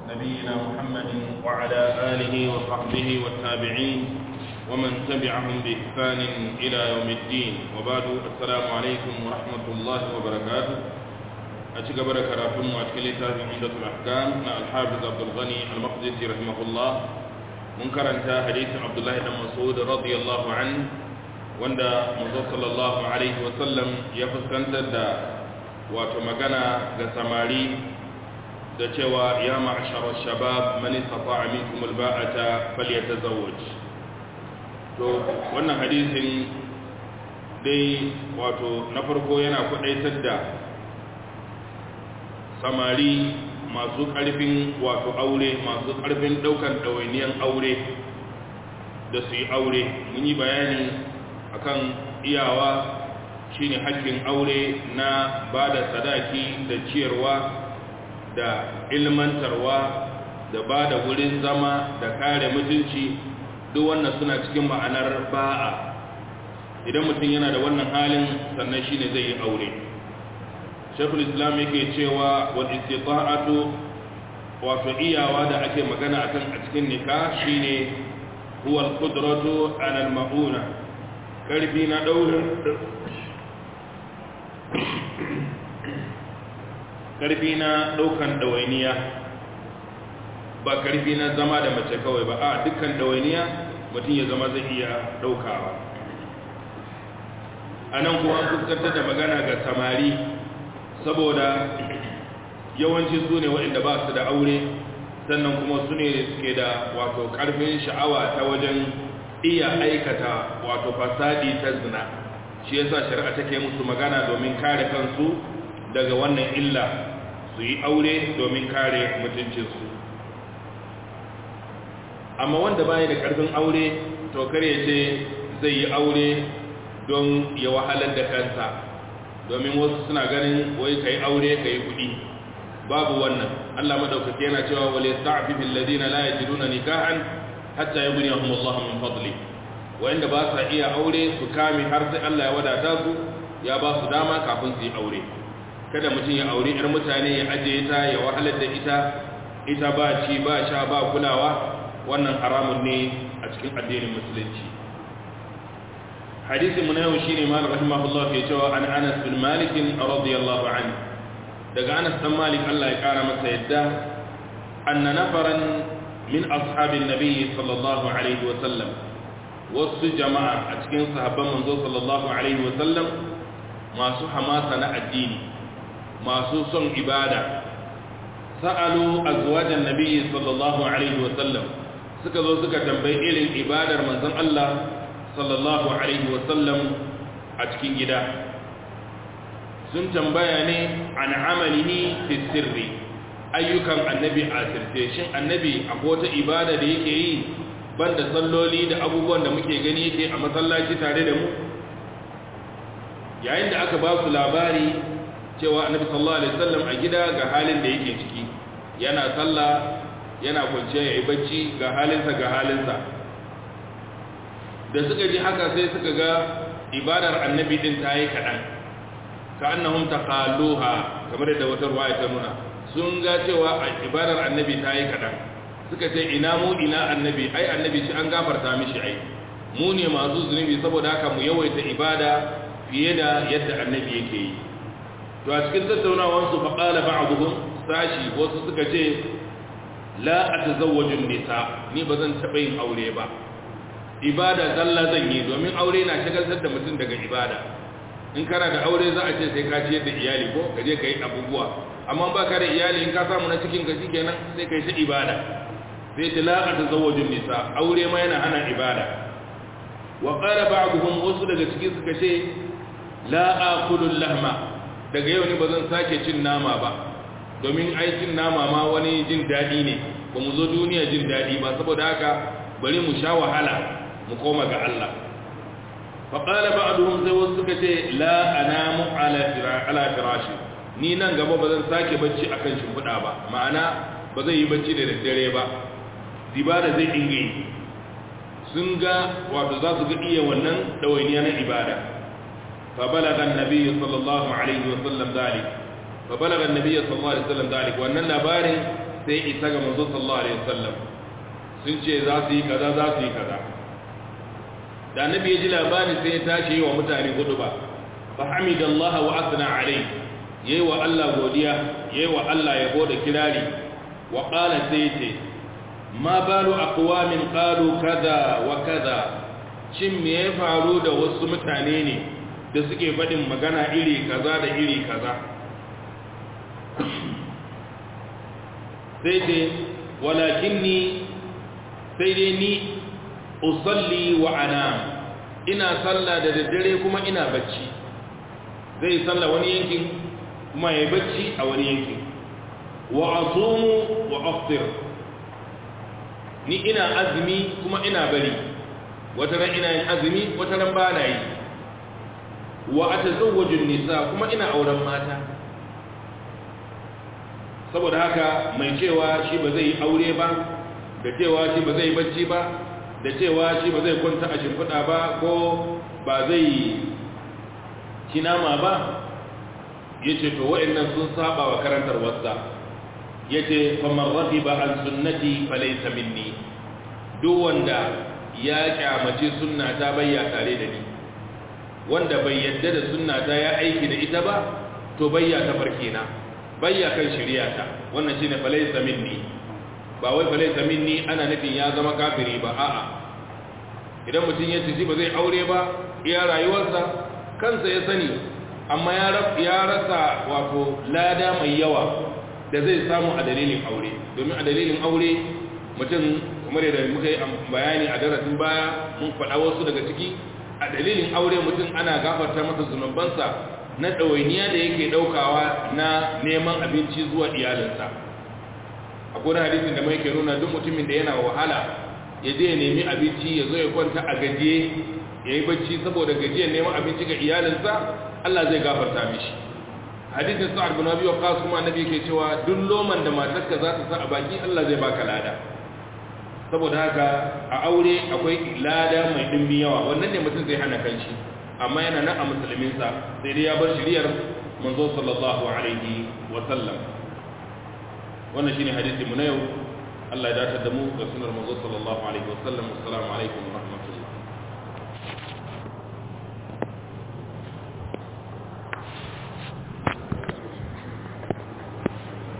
نبينا محمد وعلى آله وصحبه والتابعين ومن تبعهم بإحسان إلى يوم الدين وبعد السلام عليكم ورحمة الله وبركاته أتك بركاته وأتكلم في عمدة الأحكام مع الحافظ عبد الغني المقدسي رحمه الله منكرا حديث عبد الله بن مسعود رضي الله عنه wanda manzo sallallahu alaihi wasallam ya fuskantar da wato magana ga samari da cewa ya ma'ashara shabab man istata'a minkum alba'ata falyatazawwaj to wannan hadisin dai wato na farko yana kwadaitar da samari masu karfin wato aure masu karfin daukan dawainiyan aure da su yi aure mun yi bayani akan iyawa shine hakkin aure na ba da sadaki da ciyarwa da ilmantarwa da ba da wurin zama da kare mutunci duk wannan suna cikin ma'anar ba'a idan mutum yana da wannan halin sannan shine zai yi aure shekul islam yake cewa wal istita'atu wato iyawa da ake magana akan a cikin nikah shine huwa al-qudratu 'ala al-ma'una karfi na daurin karfi na daukan dawainiya ba karfi na zama da mace kawai ba a dukkan dawainiya mutum ya zama zai iya daukawa a nan kuma an fuskantar da magana ga samari saboda yawanci su ne waɗanda ba su da aure sannan kuma su ne suke da wato karfin sha'awa ta wajen iya aikata wato fasadi ta zina shi yasa shari'a take musu magana domin kare kansu daga wannan illa su yi aure domin kare mutuncinsu amma wanda baya da karfin aure to kare ce zai yi aure don ya wahalar da kansa domin wasu suna ganin wai kai aure kai kudi babu wannan Allah madaukake yana cewa wal yasta'fifu alladhina la yajiduna nikahan hatta yughniyahum Allah min fadli wanda ba sa iya aure su kame har sai Allah ya wadata su ya ba su dama kafin su yi aure kada mutum ya aure yar mutane ya ajiye ta ya wahalar da ita ita ba ci ba sha ba kulawa wannan haramun ne a cikin addinin musulunci hadisin mu na yau shine mal rahimahullah ke cewa an Anas bin Malik radiyallahu anhu daga Anas dan Malik Allah ya kara masa yadda anna nafaran min ashabin nabi sallallahu alaihi wa sallam wasu jama'a a cikin sahabban manzo sallallahu alaihi wa sallam masu hamasa na addini masu son ibada sa'alu azwajan nabi sallallahu alaihi wa sallam suka zo suka tambayi irin ibadar manzon Allah sallallahu alaihi wa sallam a cikin gida sun tambaya ne an amalihi fi sirri ayyukan annabi a sirce shin annabi akwai wata ibada da yake yi banda salloli da abubuwan da muke gani yake a masallaci tare da mu yayin da aka ba su labari cewa annabi sallallahu alaihi wasallam a gida ga halin da yake ciki yana sallah yana kwanciya yayi bacci ga halinsa ga halinsa da suka ji haka sai suka ga ibadar annabi din ta yi kaɗan ka annahum taqalluha kamar da wata ruwaya ta nuna sun ga cewa ibadar annabi ta yi kaɗan suka ce ina mu ina annabi ai annabi shi an gafarta mishi ai mu ne masu zunubi saboda haka mu yawaita ibada fiye da yadda annabi yake yi to a cikin tattaunawar su fa qala ba'dhum sashi wasu suka ce la atazawwaju nisa ni bazan taba yin aure ba ibada zalla zan yi domin aure na shagaltar da mutum daga ibada in kana da aure za a ce sai ka ciyar da iyali ko ka je ka yi abubuwa amma ba ka da iyali in ka samu na cikin ka shikenan sai kai ta ibada sai ta la atazawwaju nisa aure ma yana hana ibada wa qala ba'dhum wasu daga cikin suka ce la akulu lahma daga yau ne ba zan sake cin nama ba domin ai cin nama ma wani jin dadi ne ba mu zo duniya jin dadi ba saboda haka bari mu sha wahala mu koma ga Allah fa qala ba'dhum sai wasu suka ce la anamu ala ala firashi ni nan gaba ba zan sake bacci akan shimfiɗa ba ma'ana ba zai yi bacci da daddare ba ibada zai dinga yi sun ga wato za su ga iya wannan ɗawainiya na ibada fa balaga annabi sallallahu alaihi wa sallam dalik fa balaga annabi sallallahu alaihi wasallam dalik wannan labarin sai isa ga manzo sallallahu alaihi wasallam sun ce za su yi kaza za su yi kaza da annabi ya ji labarin sai ya tashi yi wa mutane hudu ba fa hamidallah wa asna alai yayi wa Allah godiya yayi wa Allah yabo da kirari wa qala sai ce ma balu aqwamin qalu kaza wa kaza shin me ya faru da wasu mutane ne da suke faɗin magana iri kaza da iri kaza sai ce walakinni sai dai ni usalli wa anam ina sallah da daddare kuma ina bacci zai salla wani yankin kuma ya bacci a wani yankin wa asumu wa aftir ni ina azumi kuma ina bari wata ran ina yin azumi wata ran ba na yi wa atazawwaju nisa kuma ina auren mata saboda haka mai cewa shi ba zai yi aure ba da cewa shi ba zai bacci ba da cewa shi ba zai kwanta a shimfiɗa ba ko ba zai ci nama ba ya ce to wa'annan sun saba wa karantar wasa ya ce famar rafi ba an sunnati falaisa minni duk wanda ya kyamace sunna ta bayya tare da ni wanda bai yadda da sunna ta ya aiki da ita ba to bayya ta farke na bayya kan shirya ta wannan shine falaisa minni ba wai falaisa minni ana nufin ya zama kafiri ba a'a idan mutum ya ci ba zai aure ba iya rayuwarsa kansa ya sani amma ya rasa wato lada mai yawa da zai samu a dalilin aure domin a dalilin aure mutum kamar yadda muka yi bayani a darasin baya mun faɗa wasu daga ciki a dalilin aure mutum ana gafarta masa zunubansa na ɗawainiya da yake ɗaukawa na neman abinci zuwa iyalinsa akwai wani hadisin da mai ke nuna duk mutumin da yana wahala ya je ya nemi abinci ya zo ya kwanta a gajiye ya yi bacci saboda gajiyar neman abinci ga iyalinsa Allah zai gafarta mishi hadisin sa'ad bin abi waqqas kuma annabi yake cewa duk loman da matarka za ta sa a baki Allah zai baka lada saboda haka a aure akwai lada mai dimbi yawa wannan ne mutum zai hana kanshi amma yana nan a musulminsa sai dai ya bar shiriyar manzo sallallahu alaihi wa sallam wannan shine hadisi mu na yau Allah ya dace da mu ga sunar manzo sallallahu alaihi wa sallam assalamu alaikum wa rahmatullahi